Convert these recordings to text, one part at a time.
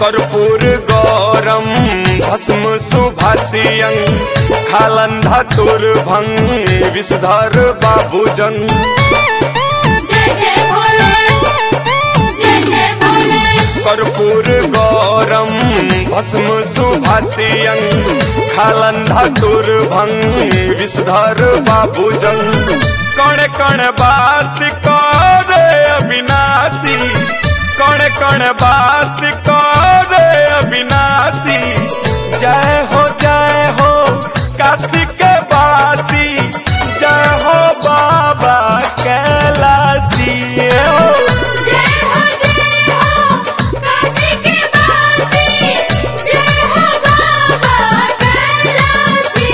कर्पूर गौरम भस्म सुभाषियं खालंधा तुर्भंग विषधर बाबूजन जय जय भोले जय जय भोले कर्पूर गौरम भस्म सुभाषियं खालंधा तुर्भंग विषधर बाबूजन कण कण बास करे अविनाशी कण कण बास करे अविनाशी जय हो जय हो काशी के बासी जय हो बाबा कैलासी हो जय हो जय हो काशी के वासी जय हो बाबा कैलासी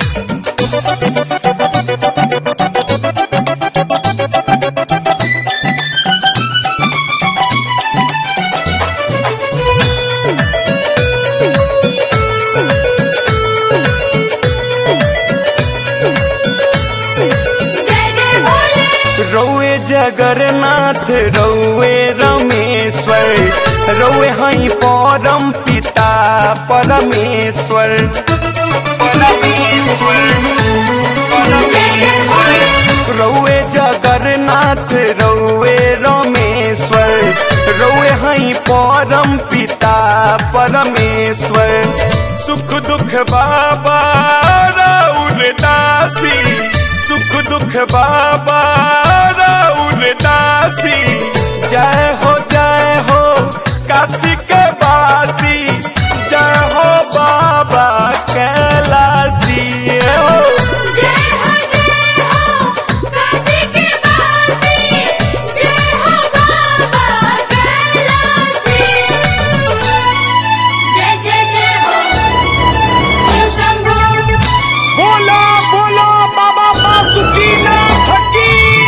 जय जय भोले रौए जगन्नाथ रौए रमेश्वर रौए हई परम पिता परमेश्वर परमेश्वर परमेश्वर रौए जगन्नाथ रौए रमेश्वर रौए हई परम पिता परमेश्वर सुख दुख बाबा राउर दासी सुख दुख बाबा राउर दासी जय हो जय हो काशी के बासी जय हो बाबा कैलासी हो जय हो जय हो काशी के वासी जय हो बाबा कैलासी जय जय जय हो शिव शंभो बोलो बोलो बाबा बासुकीनाथ की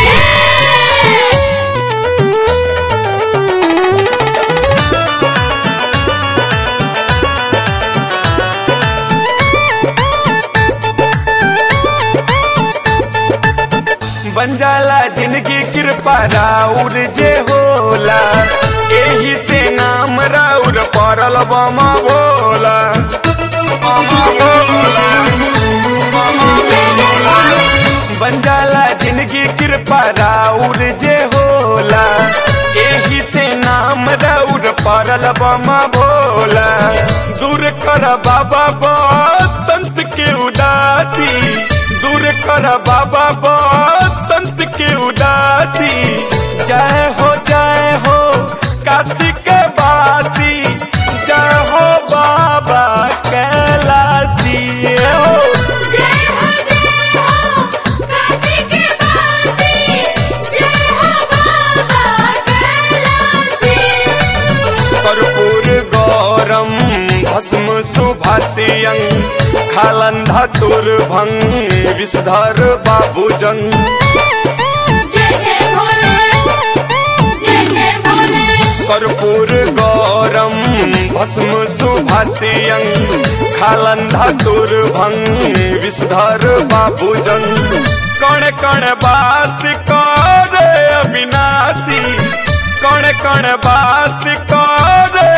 बन जाला जिंदगी कृपा राउर जे होला एही से नाम राउर पड़ल बमा भोला बमा भोला बमा भोला बन जाला जिंदगी कृपा राउर जे होला एही से नाम राउर पड़ल बमा भोला दूर कर बाबा संत के उदासी दूर कर बाबा संत के उदासी जय हो जय हो काशी के बासी जय हो बाबा कैलासी हो जय हो जय हो काशी के वासी जय हो बाबा कैलासी कर्पूर गौरम भस्म सुभाषियं खालंधा तुर्भंग विषधर बाबूजन जय जय भोले जय जय भोले कर्पूर गौरम भस्म सुभाषियं खालंधा तुर्भंग विषधर बाबूजन कण कण बास करे अविनाशी कण कण बास करे